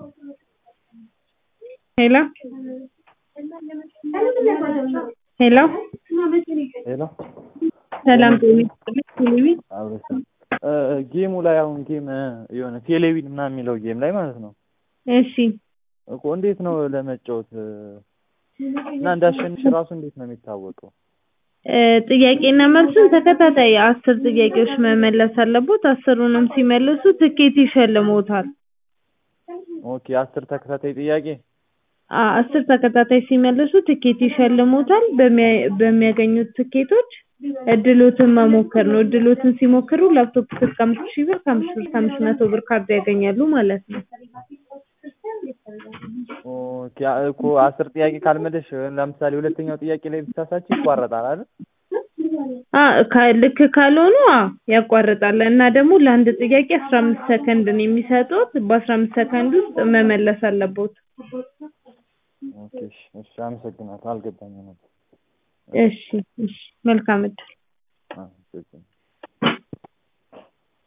ሄሎ ሄሎ ሄሎ ሰላም ጤና ይስጥልኝ ቴሌቪ አብረሽ ጌሙ ላይ አሁን ጌም የሆነ ቴሌቪዥን ምናምን የሚለው ጌም ላይ ማለት ነው እሺ እኮ እንዴት ነው ለመጫወት እና እንዳሸንሽ ራሱ እንዴት ነው የሚታወቀው? እ ጥያቄና መልሱን ተከታታይ አስር ጥያቄዎች መመለስ አለቦት። አስሩንም ሲመልሱ ትኬት ይሸልሞታል። ኦኬ አስር ተከታታይ ጥያቄ አ አስር ተከታታይ ሲመልሱ ትኬት ይሸልሞታል። በሚያ- በሚያገኙት ትኬቶች እድሎትን መሞከር ነው። እድሎትን ሲሞክሩ ላፕቶፕ እስከ አምስት ሺህ ብር ከአምስት ብር ከአምስት መቶ ብር ካርድ ያገኛሉ ማለት ነው። ኦኬ እኮ አስር ጥያቄ ካልመለሽ ለምሳሌ ሁለተኛው ጥያቄ ላይ ብታሳች ይቋረጣል አይደል? አ ካ- ልክ ካልሆኑ አዎ ያቋርጣል እና ደግሞ ለአንድ ጥያቄ አስራ አምስት ሰከንድ ነው የሚሰጡት። በአስራ አምስት ሰከንድ ውስጥ መመለስ አለቦት። ኦኬ እሺ እሺ አመሰግናለሁ። አልገባኝም ነበር። እሺ እሺ መልካም እድል። አመሰግናለሁ።